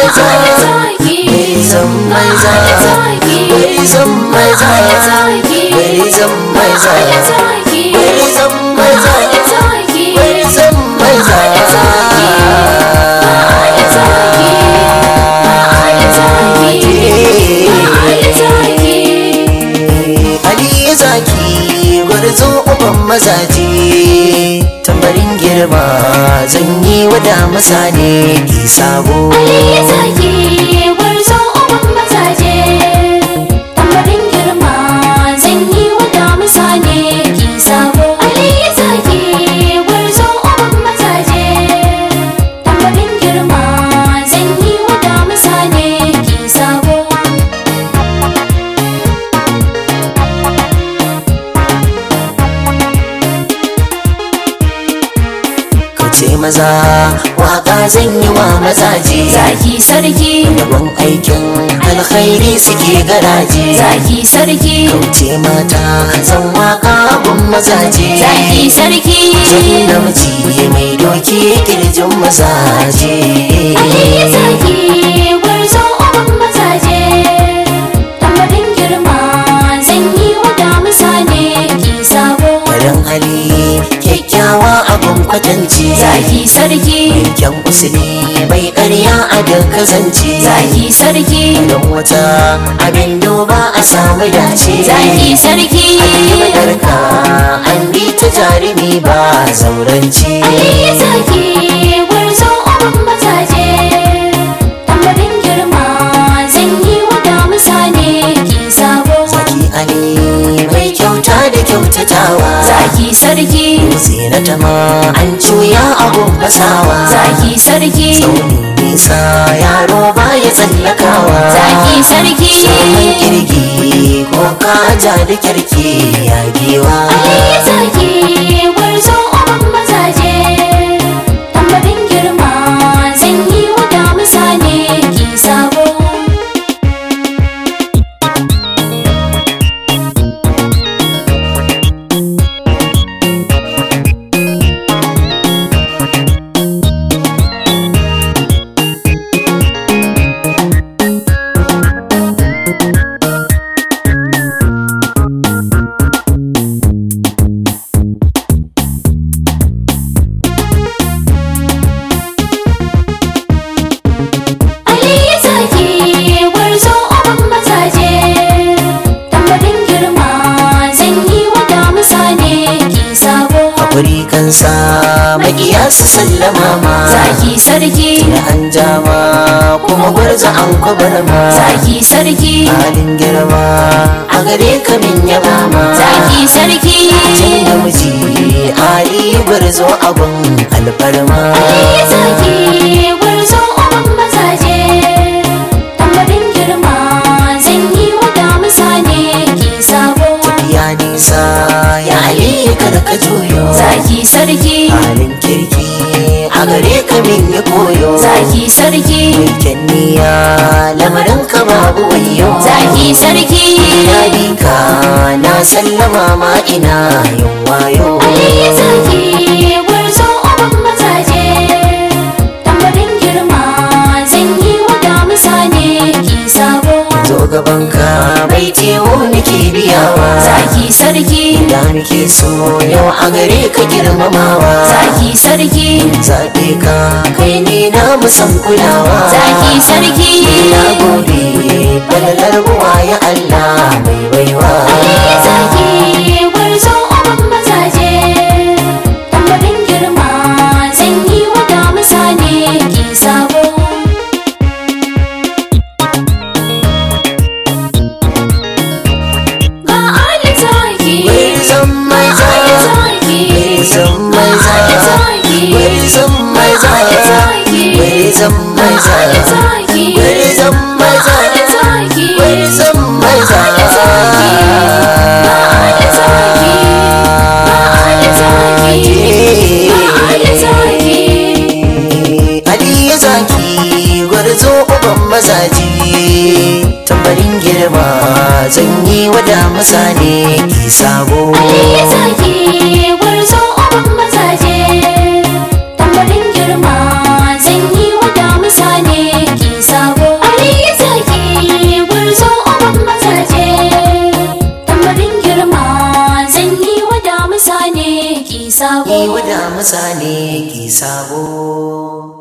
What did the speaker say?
maza gwarzon maza gwarzon maza gwarzon maza gwarzon maza gwarzon maza Ali zaki gwarzo uban mazaje tambarin girma zan yi wada masa ne ki sabo ce maza waka zan yi wa mazaje Zaki sarki, yabon aikin alkhairi suke garaje zaki sarki, kauce mata zan waka gun mazaje zaki sarki. zan namiji mai doki kirjin mazaje Ali zaki gwarzo uban mazaje tambarin girma zan yi wa damusa ne ki sabo Farin hali kyakkyawa abun kwatance zaki sarki kyan usuli bai karya a duk zance zaki sarki don wata abin duba a samu dace zaki sarki madarka an bi ta jarumi ba zaurance Ali zaki gwarzo uban mazaje tambarin girma zan yi wa damusa ne ki sabo Zaki Ali mai kyauta da kyautatawa zaki sarki Zinata ma an cuya abun basawa zaki sarki Tsauni nisa yaro ba ya tsallakawa zaki sarki Saman kirgi ko kaja da kirki yagewa Ali zaki gwarzo uban mazaje tambarin girma zan yi wa damusa ne ki sabo Ali zaki gwarzo uban mazaje tambarin girma zan yi wa damusa ne ki sabo Hakuri kansa makiya su sallama ma zaki sarki Da an jama kuma gwarza an kwabar ma zaki sarki halin girma a gare ka min yaba ma zaki sarki Jin namiji ali gwarzo abun alfarma Ali zaki gwarzo uban mazaje tambarin girma zan yi wa damusa ne ki sabo ya nisa ya ali kada ka juyo zaki sarki halin kirki a gare ka min ya koyo zaki sarki Kyan niyya lamarin ka babu wayo zaki sarki ya bi ka na sallama ma ina yin wayo Ali zaki gwarzo uban mazaje tambarin girma zan yi wa damusa ne ki sabo zo gaban ka bai tewo nake biyawa zaki sarki da nake so yau a gare ka girmamawa zaki sarki zaɓe ka kai ne na musan kulawa zaki sarki na gode falalar buwa ya Allah mai baiwa Ali zaki gwarzo uban mazaje tambarin girma zan yi wa damusa ne ki sabo ga Ali zaki Gwarzon maza Ali zaki Gwarzon maza Ali zaki Gwarzon maza Ali zaki Gwarzon maza Ali zaki Gwarzon maza Ali zaki Gwarzon maza Ali zaki Ali zaki Ali zaki Ali zaki Ali ya zaki gwarzo uban mazaji tambarin girma zan yi wada masa ne ki sabo Ali zaki gwarzo uban mazaje tambarin girma zan yi wa damusa ne ki sabo sabo yi wada masa ne ki sabo